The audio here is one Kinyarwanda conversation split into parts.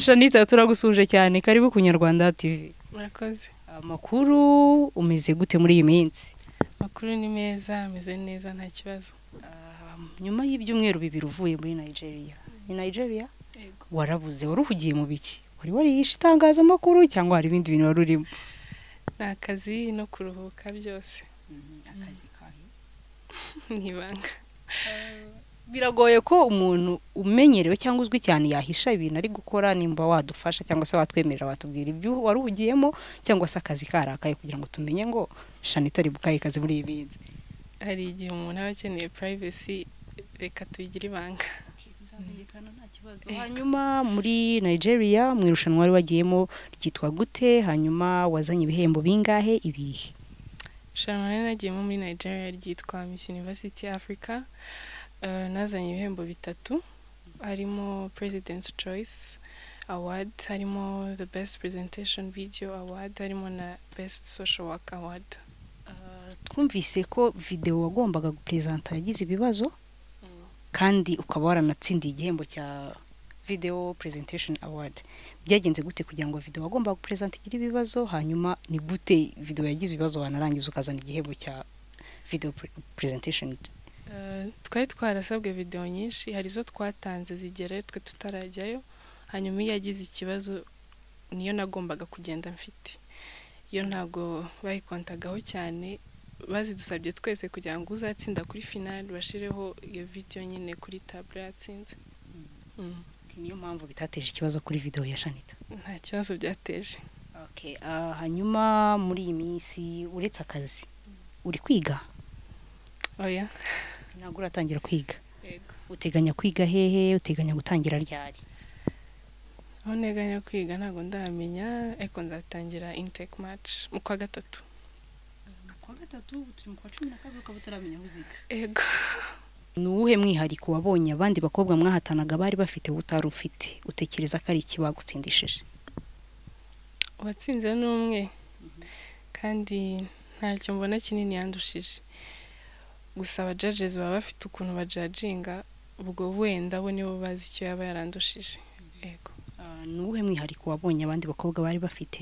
shanita turagusuhuje cyane karibu ku nyarwanda tv murakoze amakuru umeze gute muri iyi minsi amakuru ni meza ameze neza nta kibazo Ah, nyuma y'ibyumweru bibiri uvuye muri nigeria ni nigeria warabuze wari uhugiye mu biki wari warihishe itangazamakuru cyangwa hari ibindi bintu wari urimo ni akazi no kuruhuka byose ni ibanga biragoye ko umuntu umenyerewe cyangwa uzwi cyane yahisha ibintu ari gukora nimba wadufasha cyangwa se watwemerera watubwira ibyo wari uhugiyemo cyangwa se akazi karakaye kugira ngo tumenye ngo shanita ari bukaye kazi muri iyi minsi hari igihe umuntu aba akeneye purayivesi reka tuyigire ibanga hanyuma muri nigeria mu irushanwa wari wagiyemo ryitwa gute hanyuma wazanye ibihembo bingahe ibihe irushanwa rero nagiyemo muri nigeria ryitwa miss university africa Eh, nazanye ibihembo bitatu harimo president's choice award harimo the best presentation video award harimo na best social work award twumvise ko videwo wagombaga guperezanta yagize ibibazo kandi ukaba waranatsindiye igihembo cya video presentation award byagenze gute kugira ngo video wagombaga guperezanta igire ibibazo hanyuma ni gute video yagize ibibazo wanarangiza ukazana igihembo cya video pre- presentation Eh, twari twarasabwe videwo nyinshi hari izo twatanze zigerayo twe tutarajyayo hanyuma iyo yagize ikibazo niyo nagombaga kugenda mfite iyo ntabwo bayikontagaho cyane bazidusabye twese kugira ngo uzatsinda kuri finali bashireho iyo video nyine kuri taburo yatsinze Mm, niyo mpamvu bitateje ikibazo kuri video ya shanita nta kibazo byateje okay, ah, hanyuma muri iyi minsi uretse akazi uri kwiga oya ntabwo uratangira kwiga yego uteganya kwiga hehe uteganya gutangira ryari aho nteganya kwiga ntabwo ndamenya ariko nzatangira inteke maci mu kwa gatatu kwa gatatu ubu turi mu kwa cumi na kabiri ukaba utaramenya aho uziga yego ni uwuhe mwihariko wabonye abandi bakobwa mwahatanaga bari bafite wowe utari ufite utekereza ko ari iki bagutsindishije uwatsinze ni umwe kandi ntacyo mbona kinini yandushije gusa abajajezi baba bafite ukuntu bajajinga ubwo wenda bo nibo bazi icyo yaba yarandushije yego Ah, ni uwuhe mwihariko wabonye abandi bakobwa bari bafite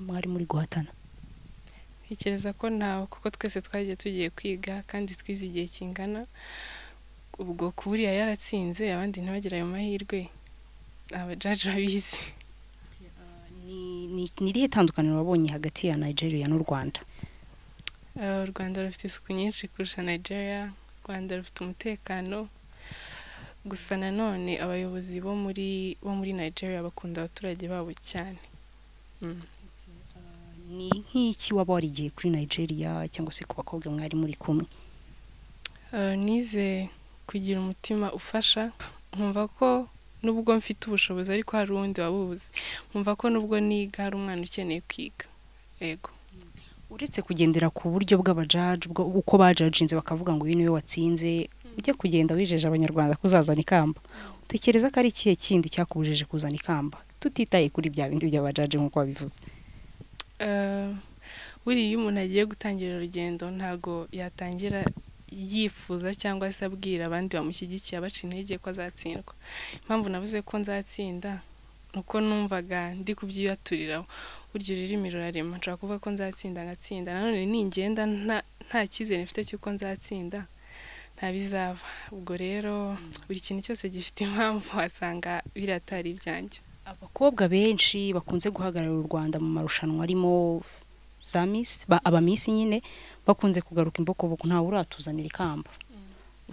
mwari muri guhatana ntekereza ko ntawe kuko twese twagiye tugiye kwiga kandi twize igihe kingana ubwo ku buriya yaratsinze abandi ntibagire ayo mahirwe abajaji babizi Ni- ni- ni irihe tandukaniro wabonye hagati ya nigeria n'u rwanda Eh, u rwanda rufite isuku nyinshi kurusha nigeria u rwanda rufite umutekano gusa nanone abayobozi bo muri bo muri nigeria bakunda abaturage babo cyane Mm. ni nk'iki waba warigiye kuri nigeria cyangwa se ku bakobwa mwari muri kumwe Eh, nize kugira umutima ufasha nkumva ko nubwo mfite ubushobozi ariko hari uwundi wabubuze nkumva ko nubwo niga hari umwana ukeneye kwiga yego uretse kugendera ku buryo bw'abajaji bwo- uko bajajinze bakavuga ngo uyu niwe watsinze ujya kugenda wijeje abanyarwanda ko uzazana ikamba utekereza ko ari ikihe kindi cyakubujije kuzana ikamba tutitaye kuri bya bindi by'abajaji nk'uko wabivuze Eh, buriya iyo umuntu agiye gutangira urugendo ntago yatangira yifuza cyangwa se abwira abandi bamushyigikiye abaca intege ko azatsindwa impamvu navuze ko nzatsinda ni uko numvaga ndi kubyiyaturiraho burya ururimi rurarema nshobora kuvuga ko nzatsinda ngatsinda nanone ningenda nta- nta cyizere mfite cy'uko nzatsinda nta bizava ubwo rero buri kintu cyose gifite impamvu wasanga biriya atari ibyanjye abakobwa benshi bakunze guhagararira u rwanda mu marushanwa arimo za misi ba- abamisi nyine bakunze kugaruka imbokoboku ntawe uratuzanira ikamba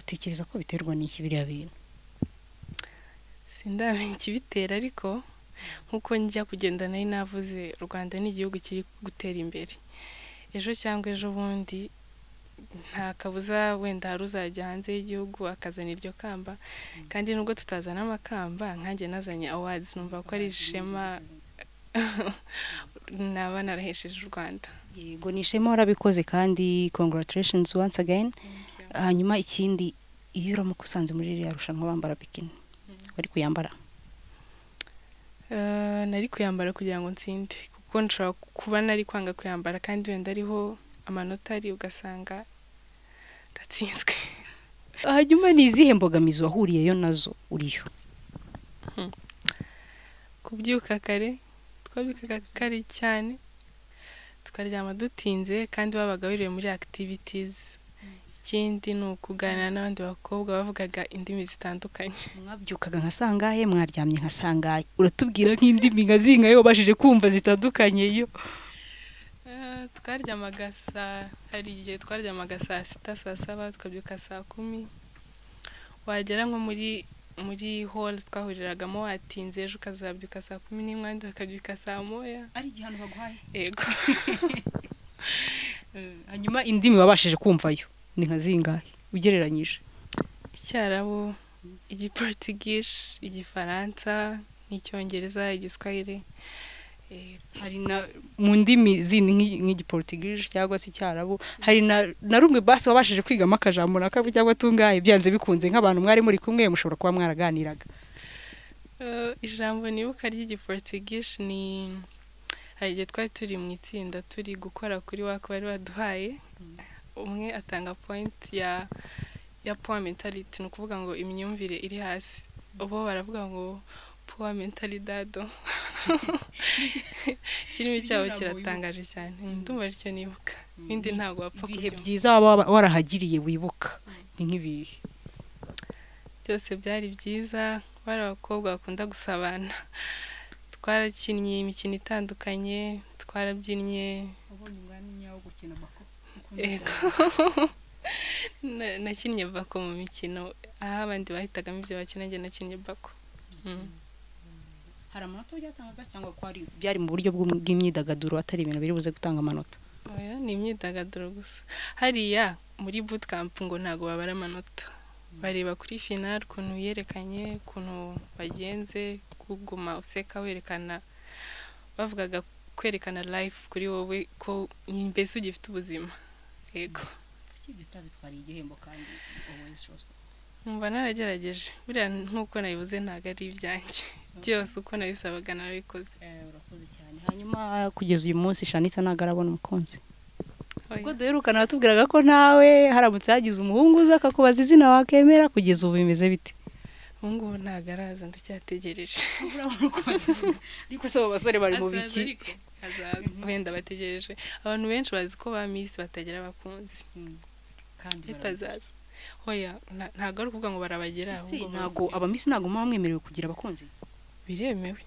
utekereza ko biterwa n'iki biriya bintu sindamenya ikibitera ariko nk'uko njya kugenda nari navuze u rwanda ni igihugu kiri gutera imbere ejo cyangwa ejo bundi nta kabuza wenda hari uzajya hanze y'igihugu akazana iryo kamba kandi nubwo tutazana amakamba nkanjye nazanye awards numva ko ari ishema naba narahesheje u rwanda yego ni ishema warabikoze kandi congratulations once again hanyuma ikindi iyo uramukusanze muri ririya rushanwa bambara bikini wari kuyambara Eh, nari kuyambara kugira ngo nsinde kuko nshobora kuba nari kwanga kuyambara kandi wenda ariho amanota ari ugasanga ndatsinzwe hanyuma ni izihe mbogamizi wahuriyeyo nazo uriyo kubyuka kare twabyukaga kare cyane tukaryama dutinze kandi babaga biriwe muri activities ikindi ni ukuganira n'abandi bakobwa bavugaga indimi zitandukanye mwabyukaga nka sangahe mwaryamye nka sangahe uratubwira nk'indimi nka zinga yo ubashije kumva zitandukanye yo Eh, twaryamaga saa hari igihe twaryamaga saa sita saa saba tukabyuka saa kumi wagera nko muri muri hall twahuriragamo watinze ejo ukazabyuka saa kumi n'imwe abandi bakabyuka saa moya ari igihe ahantu baguhaye yego hanyuma indimi wabashije kumvayo ni nka zingahe ugereranyije icyarabu igiporutigishe igifaransa n'icyongereza igiswahili eh, hari na mu ndimi zindi nk'i- nk'igiporutigishe cyangwa se icyarabu hari na na rumwe basi wabashije kwigamo akajambo na kabiri cyangwa tungahe byanze bikunze nk'abantu mwari muri kumwe mushobora kuba mwaraganiraga Eh, ijambo nibuka ry'igiporutigishe ni hari igihe twari turi mu itsinda turi gukora kuri waka bari baduhaye umwe atanga point ya ya poor mentality ni ukuvuga ngo imyumvire iri hasi ubo baravuga ngo poor mentalidado ikirimi cyabo kiratangaje cyane ndumva aricyo nibuka ibindi ntabwo wapfa ibihe kubyumva. byiza waba warahagiriye wibuka ni nk'ibihe byose byari byiza bari abakobwa bakunda gusabana twarakinnye imikino itandukanye twarabyinnye yego Na- nakinnye bako mu mikino aho abandi bahitagamo ibyo bakina njye nakinnye bako Mm. hari amanota byatangaga cyangwa ko ari byari mu buryo bw'um- bw'imyidagaduro atari ibintu biri buze gutanga amanota oya ni imyidagaduro gusa hariya muri bootcamp ngo ntabwo babara amanota bareba kuri final ukuntu yerekanye ukuntu wagenze kuguma useka werekana bavugaga kwerekana life kuri wowe ko mbese ugifite ubuzima yego bitwariye igihembo kandi numva naragerageje buriya nk'uko nabivuze ntabwo ari ibyanjye byose uko nabisabaga narabikoze urakoze cyane hanyuma kugeza uyu munsi shanita ntabwo arabona umukunzi Oya. ubwo duherukana watubwiraga ko nawe haramutse hagize umuhungu uza akakubaza izina wakemera kugeza ubu bimeze bite ubu ngubu ntabwo araza ndacyategereje ariko se abo basore bari mu Azaza biki ariko, azaza wenda bategereje abantu benshi bazi ko ba misi batagira abakunzi kandi ariko azaza hoya nta- ntabwo ari ukuvuga ngo barabagera ahubwo ntabwo abamisi ntabwo muba mwemerewe kugira abakunzi biremewe